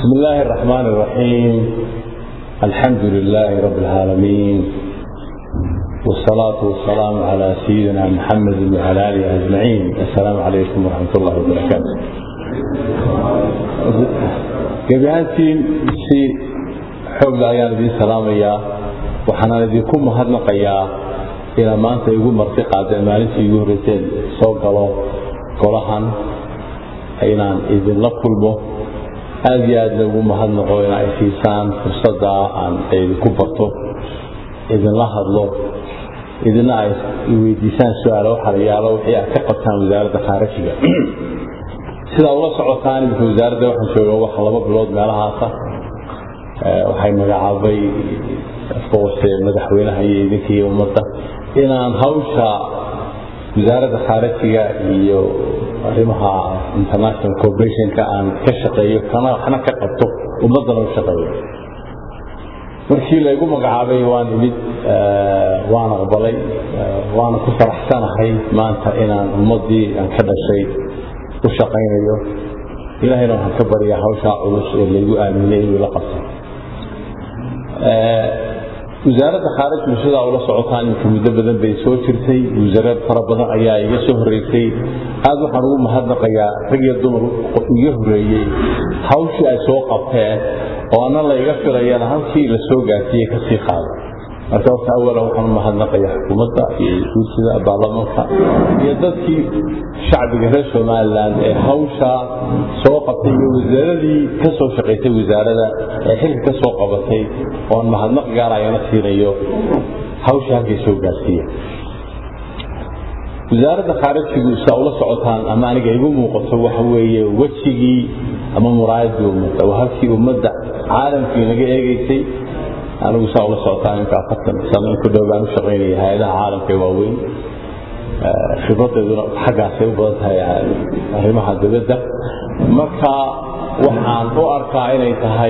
بسم الله الرحمن الرحيم الحمد لله رب العالمين والصلاة والسلام على سيدنا محمد وعلى آله أجمعين السلام عليكم ورحمة الله وبركاته gebiahaantiin si xoogla ayaan idiin salaamayaa waxaanaan idinku mahadnaqayaa inaa maanta igu marti qaadeen maalintii igu horreyseen soo galo golahan inaan idinla kulmo aada iyo aad lagu mahadnaqo inaa ay siisaan fursadda aan idinku barto idinla hadlo idina ay weydiisaan su-aalo waxalayaalo wixii aad ka qabtaan wasaaradda khaarajiga sidaa ula socotaan imika wasaaradda waxaan jooga wax laba bilood meelahaasa waxay magacaabay afkawase madaxweynaha iyo idinka iyo ummadda inaan hawsha wasaaradda khaarajiga iyo arrimaha international corporationka aan ka shaqeeyo kana waxna ka qabto ummaddana u shaqeeyo markii laygu magacaabay waan imid waan aqbalay waana ku faraxsanahay maanta inaan ummaddii aan ka dhashay u shaqaynayo ilaahayna waxaan ka baryaa hawshaa culus ee laygu aaminay inuu la qabto wasaaradda khaarajku sidaa ula socotaan imika muddo badan bay soo jirtay wasaarad fara badan ayaa iga soo horreysay aada waxaan ugu mahadnaqayaa rag iyo dumar iga horreeyey hawshii ay soo qabteen oo ana layga filayana halkii la soo gaarsiiyey kasii qaada marka horta awalan waxaan u mahadnaqayaa xukuumadda iyo guursida baarlamaanka iyo dadkii shacbiga reer somalilan ee hawsha soo qabtay iyo wasaaradii ka soo shaqaysay wasaarada ee xilka ka soo qabatay oon mahadnaq gaarayana siinayo hawsha halkay soo gaarsiiya wasaaradda khaarajigu saa ula socotaan ama aniga igu muuqato waxa weeye wejigii ama muraayadii ummadda waa halkii ummadda caalamkii naga eegaysay anigu saa ula socotaan imka afartan sano in ku dhow baan u shaqaynaya hay-adaha caalamka ee waaweyn khibradeeduna xaggaasay u badan tahay arrimaha dibadda marka waxaan u arkaa inay tahay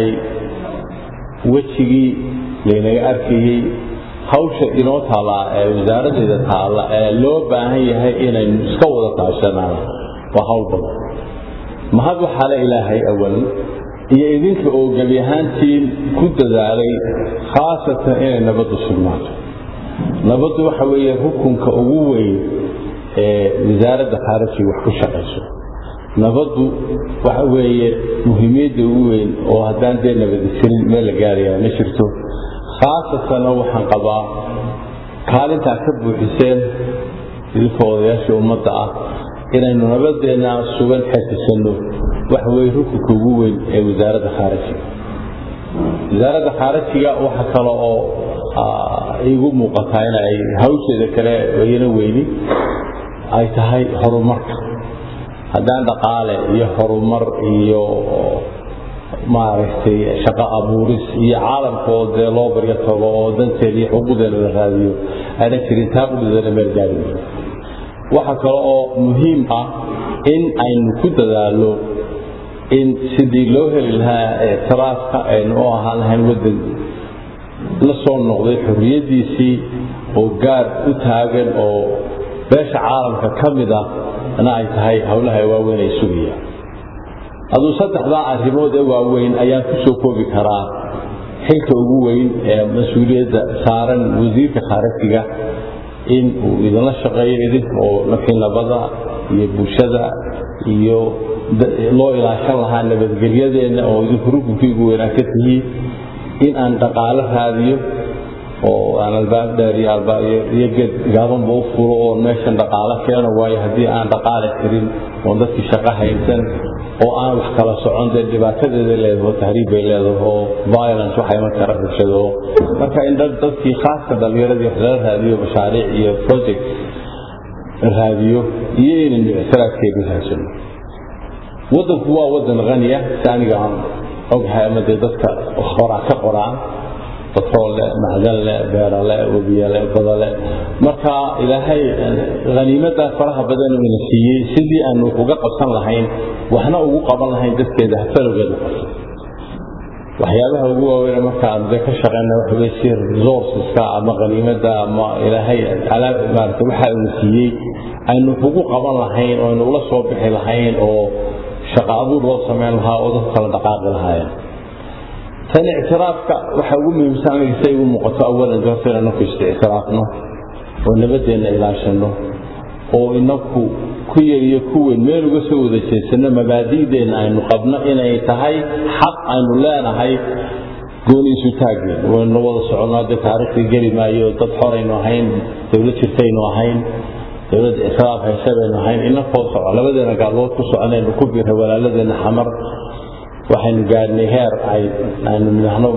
wejigii laynaga arkayey hawsha inoo taallaa ee wasaaradeeda taalla ee loo baahan yahay inaynu iska wada taashanaan waa hawl badan mahad waxaa le ilaahay awalan iyo idinka oo gebi ahaantiin ku dadaalay khaasatan inay nabaddu sugnaato nabaddu waxa weeye rukunka ugu weyn ee wasaaradda khaarajiga wax ku shaqayso nabaddu waxa weeye muhiimiyadda ugu weyn oo haddaan dee nabadisilin meel la gaarayaa ma jirto khaasatanna waxaan qabaa kaalintaa ka buuxiseen idinka odayaashii ummadda ah inaynu nabadeenna sugan xejisanno waxa weye rukunka ugu weyn ee wasaaradda khaarajiga wasaaradda khaarajiga waxa kale oo igu muuqataa in ay hawsheeda kale iyana weyni ay tahay horumarka haddaan dhaqaale iyo horumar iyo maaragtay shaqo abuuris iyo caalamkoo dee loo baryo tago oo danteeda iyo xuquuqdeeda la raadiyo ayna jirin taa qudidana meel gaari waxa kale oo muhiim ah in aynu ku dadaalno in sidii loo heli lahaa ictiraafka aynu u ahaan lahayn waddan la soo noqday xorriyaddiisii oo gaar u taagan oo beesha caalamka ka mid ah na ay tahay howlaha waaweyn ay sugayaan aduu saddexdaa arrimood ee waaweyn ayaan ku soo koobi karaa xilka ugu weyn ee mas-uuliyadda saaran wasiirka khaarajiga in uu idinla shaqeeyo idinka oo nafkii nabada iyo bulshada iyo loo ilaashan lahaa nabadgelyadeenna oo idinku rukunkii ugu weynaa ka tihiin in aan dhaqaalo raadiyo oo aan albaab dheer iyo geed gaabanba u furo oo meeshan dhaqaalo keeno waayo haddii aan dhaqaale karin oon dadkii shaqo haysan oo aan wax kala socon dee dhibaatadeeda leedaho tahriib bay leedaho violence waxa iman kara bulshado marka in dadkii khaaska dhalinyaradii wax lala raadiyo mashaariic iyo project raadiyo iyo inaynu ictiraafkeedii haysano waddanku waa waddan haniya si aniga aan oghay ama dee dadka horaa ka qoraan batrool leh macdan leh beera leh webiya leh bada leh marka ilaahay haniimadaa faraha badan ina siiyey sidii aanu uga qabsan lahayn waxna ugu qaban lahayn dadkeeda hafalowgeeda qabsan waxyaabaha ugu waaweyn marka aan ka shaqeyna waxa wey si resourceska ama haniimada ama ilaahay maarata waxa uu siiyey aynu ugu qaban lahayn oo aynu ula soo bixi lahayn oo shaqo abuur loo samayn lahaa oo dadku kala dhaqaaqi lahaayeen tan ictiraafka waxa ugu muhiimsan aniga say ugu muuqato awalan horta inaan naku istictiraafno oo nabadeenna ilaashano oo inaku ku yar iyo ku weyn meel uga soo wada jeedsano mabaadi'deenna aynu qabno inay tahay xaq aynu leenahay gooni isu taageen waynu wada soconaa dee taariikhdii geli maayo dad xoraynu ahayn dowlad jirtaynu ahayn dowladda ictiraaf hayse baynu ahayn inakoo soco labadeena gaalmood ku soconaynu ku biray walaaladeenna xamar waxaynu gaadhnay heer ay aynu nidhaahno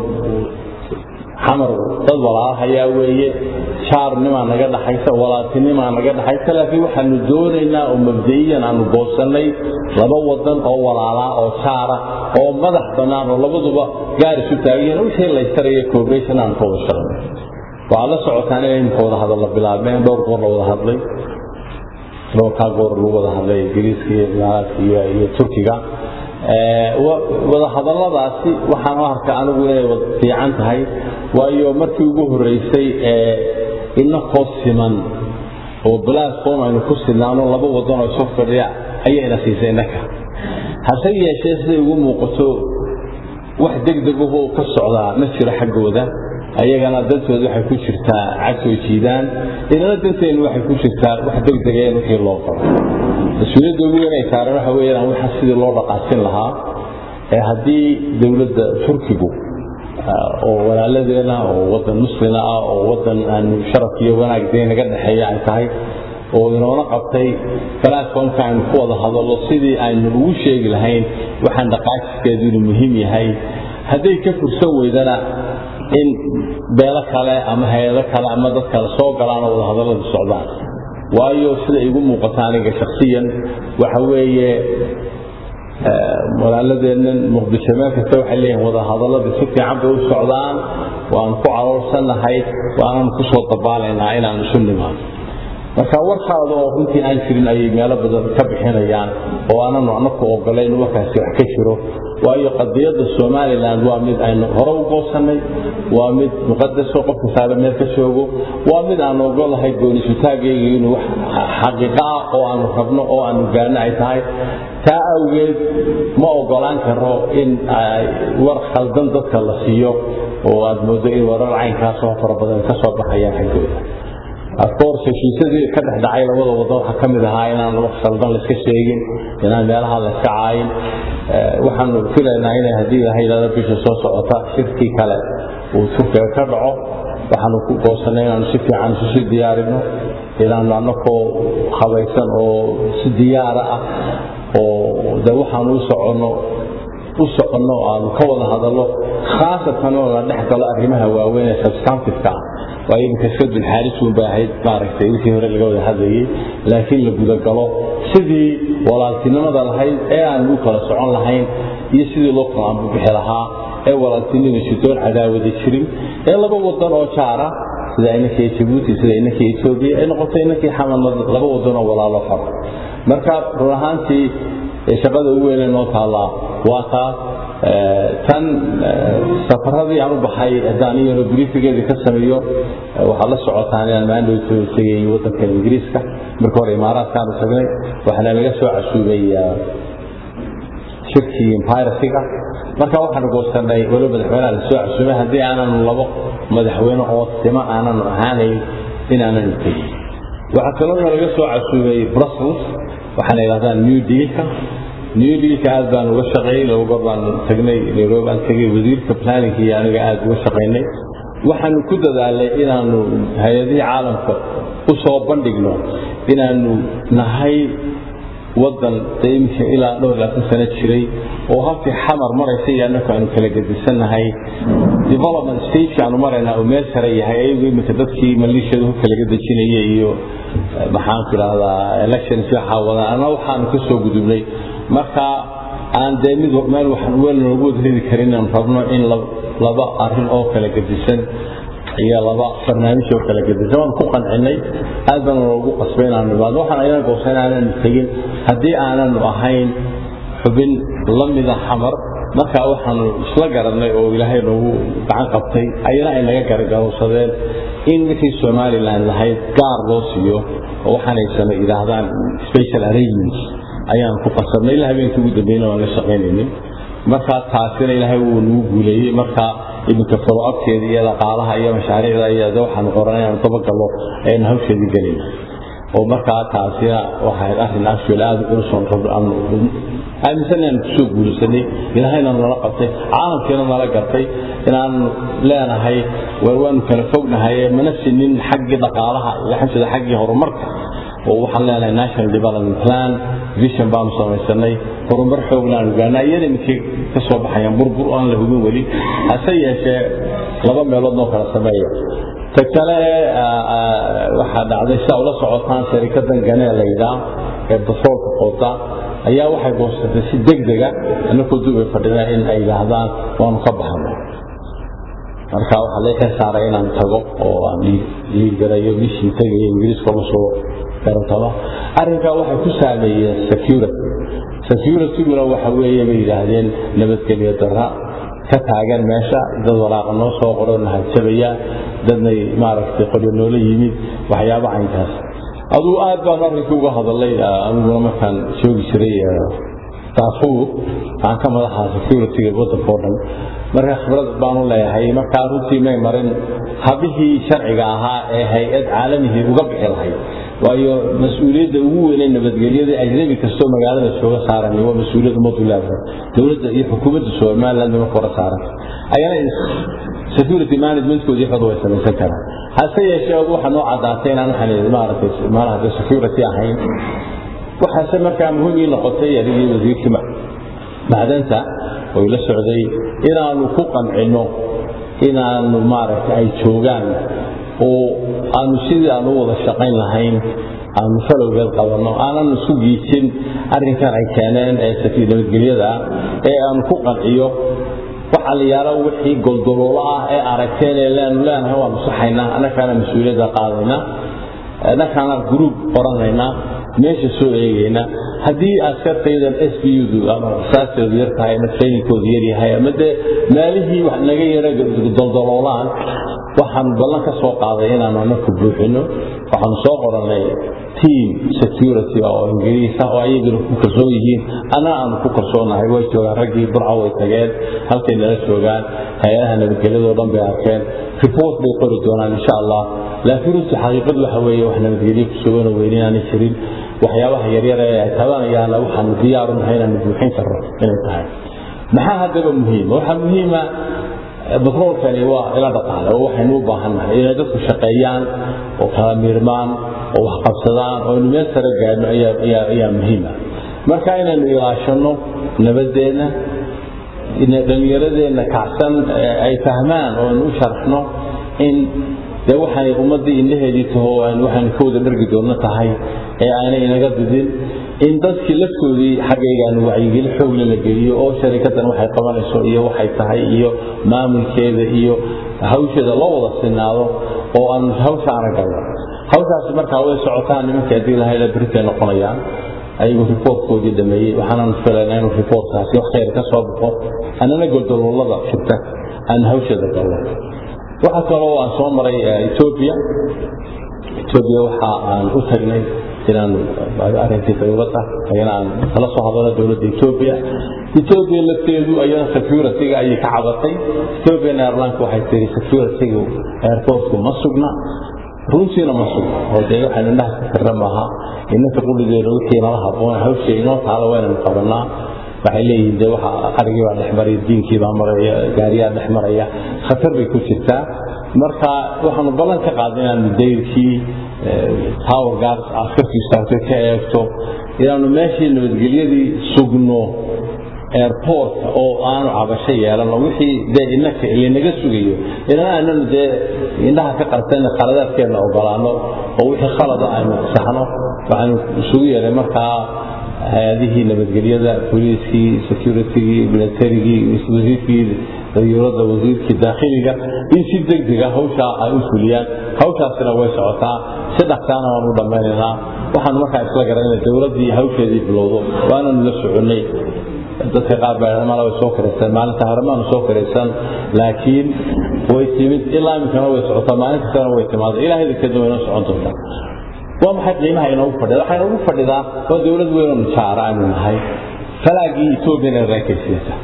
xamar dad walaalahayaa weeye jaarnimaa naga dhaxaysa walaatinimaa naga dhaxaysa laakiin waxaanu doonaynaa oo mabda'iyan aanu goosannay laba wadan oo walaalaa oo jaara oo madax bannaan oo labaduba gaar isu taagayiin wixii laystaraya cooperation aan ka wada shaqno waxaad la socotaan inay imika wada hadal la bilaabeen dhowr goor la wada hadlay dhowrkaa goor lagu wada hadlay ingiriiska iyo imaaraadka iyo iyo turkiga wada hadalladaasi waxaan u arka anigu inay fiican tahay waayo markii ugu horreysay ee inakoo siman oo balaasqoom aynu ku silnaano laba wadan oo isu fadhiya ayayna siisay innaka hase yeeshee siday ugu muuqato wax degdegahoo ka socdaa ma jiro xaggooda ayagana dantooda waxay ku jirtaa cagsoo jiidaan inana danteennu waxay ku jirtaa wax degdega in wixii loo qabo mas-uuliyadda ugu weyn ay saaran waxa weeyaan waxa sidii loo dhaqaasin lahaa ee haddii dowladda turkigu oo walaaladeena oo wadan muslina ah oo wadan aanu sharaf iyo wanaag dee naga dhexeeya ay tahay oo inoona qabtay balaasfoomka aynu ku wada hadallo sidii aynu ugu sheegi lahayn waxaan dhaqaajiskeedu inuu muhiim yahay hadday ka fursan weydana in beelo kale ama hay-ado kale ama dad kale soo galaan oo wadahadalladu socdaan waayo sida igu muuqata aniga shaksiyan waxa weeye walaaladeennan muqdisho meel kasta waxay leeyihin wadahadaladii si fiican bay u socdaan waanu ku caloolsannahay waananu ku soo dabaalaynaa inaanu isu nimaano marka warkaada oo runtii aan jirin ayay meelo badan ka bixinayaan oo aananu anaku ogolayn warkaasi wax ka jiro waayo qadiyadda somalilan waa mid aynu hore u goosannay waa mid muqadaso qofka saare meel ka joogo waa mid aanu ogolahay goonisutaagayga inuu wax xaqiiqo ah oo aanu rabno oo aanu gaano ay tahay taa awgeed ma ogolaan karo in war khaldan dadka la siiyo oo aad moodo in warar caynkaasoo fara badan ka soo baxayaan xaggooda afcourse heshiisyadii ka dhex dhacay labada waddo waxaa ka mid ahaa inaan wax khaldan layska sheegin inaan meelaha layska caayin waxaanu filaynaa inay haddii ilaha yidhahdo bisha soo socota shirkii kale uu turkiga ka dhaco waxaanu ku goosannay inaanu si fiican isu sii diyaarino inaanu annakoo habaysan oo si diyaara ah oo de waxaanu u soconno u soconno aanu ka wada hadallo khaasatan oo la dhex galo arrimaha waaweyn ee substantifka ah waayo iminka sadul xaaris uun bay ahayd maaragtay wixii hore laga wada hadlayay laakiin la gudagalo sidii walaaltinimada lahayd ee aan u kala socon lahayn iyo sidii loo kala ambubixi lahaa ee walaaltinimada sidoon cadaawada jirin ee laba wadan oo jaara sida inankii jabuuti sida inankii etoobiya ay noqotay inankii xamadna laba wadan oo walaalo faro marka run ahaantii shaqada ugu weynee noo taallaa waa taa tan safaradii aan u baxay haddaan iyano briifigeedii ka sameeyo waxaad la socotaan inaan maandhowto tegay waddanka ingiriiska marka hore imaaraadkaanu tagnay waxaana laga soo casuubay shirkii empirasiga marka waxaanu goosannay waliba madaxweynaha la soo casuumay haddii aananu labo madaxweyne oo sima aananu ahaanayn inaananu tegin waxaa kaloo laga soo casuubay brussels waxaana yidhahdaan new dealka new dealka aad baan uga shaqeeyey laba goor baan tagnay nairobi aan tegay wasiirka planninka iyo aniga aad uga shaqaynay waxaanu ku dadaalay inaanu hay-adihii caalamka u soo bandhigno inaanu nahay waddan dee iminka ilaa dhowr labaatan sano jiray oo halkii xamar maraysa iyo annaku aanu kala gedisannahay development stageka aanu maraynaa oo meel sare yahay ayagu iminka dadkii maliishiyada hubka laga dejinaya iyo maxaan ku idhahdaa elections waxaa wadaan anna waxaanu ka soo gudubnay marka aan dee mid meel waxaan weel noogu wada ridi karin inaan rabno in laba arrin oo kala gedisan iyo laba barnaamij oo kala gedisan waan ku qancinay aad baan noogu qasbay inaanu imaado waxaan ayna goosan aananu tegin haddii aananu ahayn xubin la mida xamar marka waxaanu isla garanay oo ilaahay noogu gacan qabtay ayana ay naga gargarowsadeen in wixii somalilan lahayd gaar loo siiyo oo waxaanay same yidhaahdaan special arrangements ayaan ku qasabnay ilaa habeenkii ugu dambeyna waan la shaqaynaynin markaa taasina ilaahay wuu nagu guuleeyey markaa iminka folo-abkeeda iyo dhaqaalaha iyo mashaariicda iyo waxaanu qoranay aanu dabagallo aynu hawsheedii gelayna oo markaa taasina waxay arrin actual aada u culusoon aaminsan inaanu kusoo guulaysanay ilaahayna nala qabtay caalamkiina nala gartay inaanu leenahay war waanu kala fognahay mana sinin xaggii dhaqaalaha iyo xamsida xaggii horumarka oo waxaan leenahay national development plan vision baanu samaysanay horumar xoogna aanu gaarnaa iyada iminkay ka soo baxayaan burbur aan la hubin weli hase yeeshee laba meelood noo kala sameeya ta kale waxaa dhacday sidaa ula socotaan sharikadan ganee layidhaa ee basoolka qoota ayaa waxay goosatay si degdega anakoo duubay fadhina in ay yidhaahdaan waanu ka baxnay marka waxaa la xil saaray inaan tago oo aan dhiirgarayo bishii tagayo ingiriiska uga soo garantaba arrinkaa waxay ku saameeyeen security securityguna waxa weeye bay yidhaahdeen nabadgelyo darra ka taagan meesha dad walaaqa noo soo qoro nahadjabaya dadnay maaragtay qoryo noola yimid waxyaaba caynkaas aduu aad baan arrinkii uga hadalay aniguna markaan joogi jiray daafuur aan ka madaxa securityga waddanka oo dhan marka khibrad baanu leeyahay markaa runtii may marin habihii sharciga ahaa ee hay-ad caalamihii uga bixi lahayd waayo mas-uuliyadda ugu weynay nabadgelyada ajnabi kastoo magaalada jooga saaran waa mas-uuliyad ummadu leedahay dowladda iyo xukuumadda somaliland marka hore saaran ayana security managementkoodii xod way samaysan karaan hase yeeshee waxaa noo caddaatay inaan waxaan maaragtay maalaha security ahayn waxaase markaa muhiim ii noqotay adigii wasiirkii macdanta oo ila socday inaanu ku qancinno inaanu maaragtay ay joogaan oo aanu sidii aanu wada shaqayn lahayn aanu falowgeed qabanno aanan isku giijin arrinkan ay keeneen ee nabadgelyada ee aanu ku qanciyo waxa la yaalo wixii goldoloolo ah ee aragteen ee leenu leenahay waanu saxaynaa annakaana mas-uuliyadda qaadaynaa annakaana gruub qoranaynaa meesha soo eegayna haddii askartaydan s b udu ama saasteedu yar tahay ama trainingkoodu yar yahay ama dee maalihii wax naga yara doldoloolaan waxaan ballan ka soo qaaday inaanu anaku buuxino waxaanu soo qorannay team security oo ingiriisa oo ayaguna ku kalsoon yihiin anaa aanu ku kalsoonahay way joogaan raggii burca way tageen halkay nala joogaan hay-adaha nabadgelyadoo dhan bay arkeen report bay qori doonaan insha allah laakiin runtii xaqiiqadu waxa weeye wax nabadgelyo ku sugano weyn inaanay jirin waxyaabaha yaryar ee ay tabanayaana waxaanu diyaaru nahay inaanu buuxin karno inay tahay maxaa haddaba muhiima waxaa muhiima batroolkani waa ila dhaqaale oo waxaynu u baahannahay inay dadku shaqeeyaan oo kala miirmaan oo wax qabsadaan oo aynu meel sare gaadhno ayaa muhiima marka inaynu ilaashanno nabadeenna dhallinyaradeenna kacsan ay fahmaan oo aynu u sharxno in dee waxay ummaddii indhaheedii taho waxaynu ka wada dhargi doonno tahay ee aanay inaga didin in dadkii laftoodii xaggaygaanu wacyigeli xoogle la geliyo oo sharikadan waxay qabanayso iyo waxay tahay iyo maamulkeeda iyo hawsheeda loo wada sinaado oo aan hawshaana galno hawshaasi markaa way socotaan nimankii haddii lahayla beritay noqonayaan ayagu riboortkoodii dhameeyey waxaanan filaynaa inuu riboortkaasi wax khayr ka soo baxo annana goldoloolada jirta aan hawsheeda galno waxaa kaloo aan soo maray etoobiya etoobiya waxa aan u tagnay inaan arrinkii dowladda ayana aan kala soo hadalno dowladda etoobiya etoobiya lafteedu ayana security-ga ayay ka cabatay ethiopian airlines waxay tiri security-gu airportku ma sugna runtiina ma sugna oo dee waxaynu indhaha ka karra maaha innanka qulligeena wixii nala haboon hawsha inoo taalo waynanu qabanaa waxay leeyihiin dee waxa qarigii baa dhex maraya diinkii baa maraya gaariyaa dhex maraya khatar bay ku jirtaa marka waxaanu ballan ka qaadnay inaanu dayrkii tower guards askarkii istaagtay ka eegto inaanu meeshii nabadgelyadii sugno airportka oo aanu cabasho yeelano wixii dee innaka linaga sugayo ilaa aananu dee indhaha ka qarsan khaladaadkeenna ogolaano oo wixii khalada aynu saxno waxaanu isugu yeelay markaa hay-adihii nabadgelyada booliiskii securitygii militarigii wasiirkii dayuuradda wasiirkii daakhiliga in si degdega hawshaa ay u fuliyaan hawshaasina way socotaa si dhaqsaana waan u dhammaynaynaa waxaanu markaa isla garanayna dowladdii hawsheedii bilowdo waananu la soconnay dadka qaar baa mala way soo karaysan maalinta hore maanu soo karaysan laakiin way timid ilaa iminkana way socotaa maalin kastana way timaada ilaahay dadkeedna way noo socon doontaa waa maxay qiimaha inoogu fadhida waxaa inoogu fadhidaa waa dowlad weynoo nijaara aynu nahay falaagii ethoobian ee reekaysiisa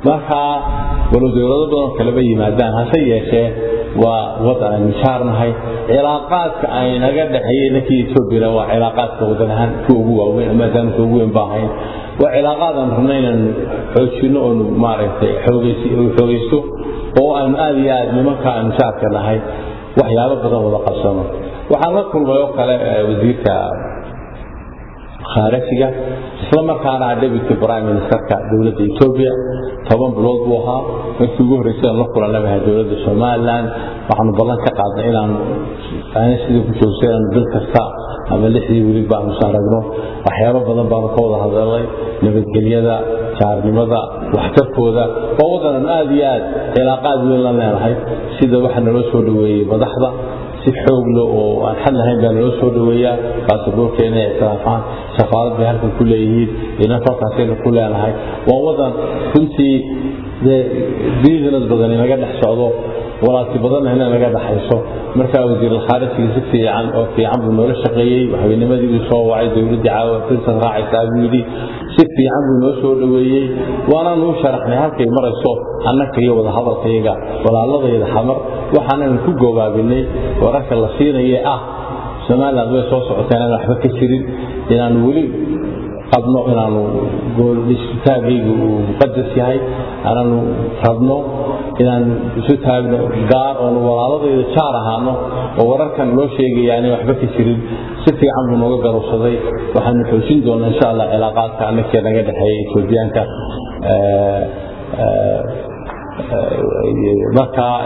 marka walow dowlado badan kaleba yimaadaan hase yeeshee waa wadan aynu jaarnahay cilaaqaadka ay naga dhexeeyey ninkii etoobiyana waa cilaaqaadka wadan ahaan kuwa ugu waaweyn maadaama kuwa ugu weyn ba ahayn waa cilaaqaad aan rabna inaan xoojino oonu maaragtay xoogaysto oo aanu aada iyo aad nimanka aynu jaarka nahay waxyaabo badan wada qabsano waxaan la kulmay oo kale wasiirka khaarijiga isla markaana deputy prime ministerka dowladda etoobiya toban bilood buu ahaa markii ugu horreysay aan la kulannabahay dowladda somaliland waxaanu ballan ka qaadnay inaanu aana sidii ku joogsa inaanu bil kasta ama lixdii weli baanu saaragno waxyaabo badan baanu ka wada hadalnay nabadgelyada jaarnimada waxtarkooda waa waddanan aada iyo aad cilaaqaad weyn la leenahay sida waxa naloo soo dhoweeyey madaxda si xooglo oo aan xad lahayn baa naloo soo dhoweeyaa baasaboorkeena ictiraafaan safaarad bay halkan ku leeyihiin ina kolkaasayna ku leenahay waa wadan runtii business badan inaga dhex socdo walaalti badanna ina naga dhaxayso markaa wasiirulkhaarijiga si fiican oo fiican buu noola shaqeeyey waxweynimadii buu soo wacay dowladdii caawa princess raacaysaa buu yidhi si fiican buu noo soo dhoweeyey waanaan uu sharaxnay halkay marayso annaka iyo wadahadalkayaga walaaladayda xamar waxaanan ku goobaabinay wararka la siinaya ah somaliland way soo socoteen aan waxba ka jirin inaanu weli qabno inaanu isutaagaygu uu muqadas yahay aanaanu rabno inaanu isu taagno gaar oonu walaaladayda jaar ahaano oo wararkan loo sheegaya aanay waxba ka jirin si fiican buu nooga garowsaday waxaanu xoojin doonaa insha allah cilaaqaadka annakee naga dhexeeya etoobiyaanka markaa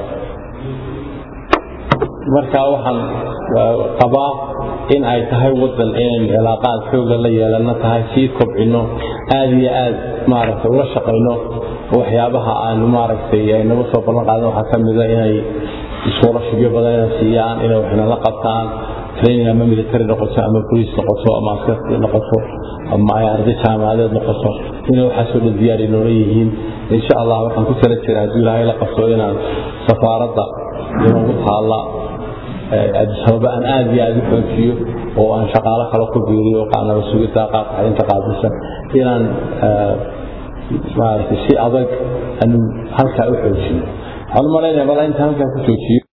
markaa waxaan qabaa in ay tahay wadan inaynu cilaaqaad xooga la yeelano tahay sii kobcino aada iyo aad maaragtay ula shaqayno waxyaabaha aanu maaragtay ay naga soo ballan qaadan waxaa ka mida inay iskuulashibyo badan ina siiyaan inay waxna la qabtaan training ama military noqoto ama police noqoto ama askari noqoto ama ay arday jaamacadeed noqoto inay waxaasoo dhan diyaari noola yihiin insha allah waxaan ku tala jira hadduu ilaahay la qabto inaan safaaradda inoogu taalla abisababa aan aada iyo aada u xoojiyo oo aan shaqaalo kale ku biiriyo qaanaba sugidda qaabka xarinta qaadisa inaan maaragtay si adag aanu halkaa u xoojino waxaan u malaynaya bal inta halkaa ku joojiyo